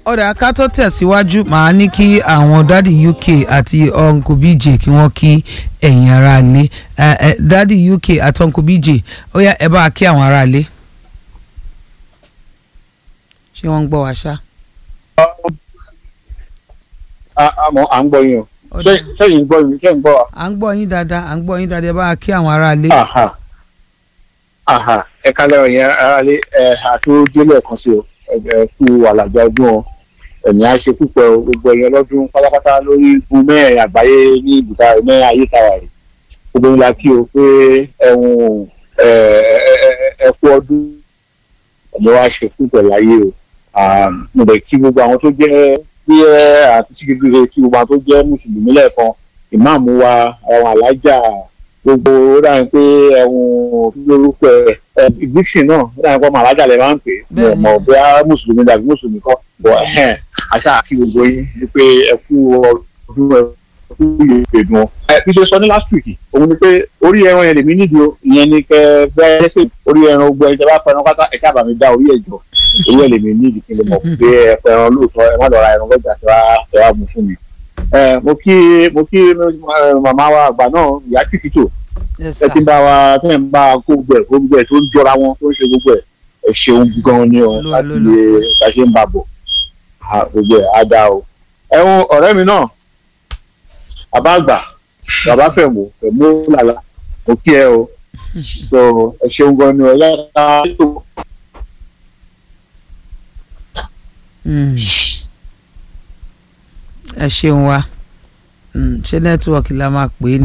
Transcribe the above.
ọ̀dà ká tó tẹ̀síwájú màá ní kí àwọn dádì uk àti uncle bj kí wọ́n kí ẹ̀yin ará ilé dádì uk àti uncle bj ó yá ẹ bá a kí àwọn ará ilé. ṣé wọ́n ń gbọ́ wa ṣá. àmọ́ à ń gbọ́ yín o Ọ̀dà. Ṣé- sẹ́yìn ń gbọ́ yín ṣé ń gbọ́ wa. à ń gbọ́ yín dáadáa à ń gbọ́ yín dáadáa ẹ bá a kí àwọn ará ilé. Aha. Aha. ẹ kálẹ̀ ọ̀yẹ́ aráalé ẹ àtúndé lẹ́ẹ̀kan sí o ẹ ẹ kú àlàjá ọdún o ẹ̀mí á ṣe púpọ̀ o gbogbo ẹ̀yẹ lọ́dún pátápátá lórí igun mẹ́rin àgbáyé ní ibùdó ní ayé tàwa rẹ̀ gbogbo ńlá kí o pé ẹ̀hún ẹ ẹ ẹ ẹ kú ọdún ẹ̀mí wa ṣe púpọ̀ láyé o Um, mo lè kí gbogbo àwọn tó jẹ́ bí ẹ àti sígidire kí gbogbo àwọn tó jẹ́ mùsùlùmí lẹ́ẹ̀kan ìmáàmù wa àwọn alájà gbogbo ó dáhùn pé ẹ̀hún lórúkọ ẹ̀ dixon náà ó dáhùn pé ọmọ alájà lè máa ń pè é mi ò Bẹ́ẹ̀ni. mọ̀ bóyá mùsùlùmí dàbí mùsùlùmí kọ́ bọ̀ ẹ̀hẹ́n àṣà kí gbogbo yín ni pé ẹ kú ọdún ẹ kú ìgbèdùn ọ. ẹ bí ṣe sọ ní last week òun ni pé orí ẹran yẹn lèmi nídìí o ìyẹn ni kẹ bẹ́ẹ̀ ṣe orí ẹran ogun ẹ̀ ìjọba pẹ̀lú pátá ẹ̀ka àbàmì dá orí ẹ̀ jọ owó ẹ̀ lèmi nídìí kí n lè mọ̀ pé ẹ pẹ̀ràn lóòótọ́ ẹ má lọ ra ẹran lọ́jà tí wàá fẹ́ wá mú fún mi. ẹ mo kí mo kí eh, màmá wa àgbà náà ìyá kìkìtò Yes, ẹ sir. ti ń bá wa tẹ́ ń bá kó gbogbo ẹ̀ kó gbogbo ẹ̀ tó ń jọra wọn tó ń ṣe gbogbo ẹ̀ ẹ ṣeun gan ni o Ló- láti ló- lè bá ṣe ń bá bọ̀ Ah, gbogbo ẹ̀ á dá o. ẹ̀hún ọ̀rẹ́ mi náà bàbá àgbà bàbá fẹ̀mú fẹ̀mú làlà mo kí ẹ o so ẹ ṣeun gan ni o yára ètò Mm. ẹ ṣeun wa Mm, ṣé nẹ́tíwọ̀kì la máa pè é ni.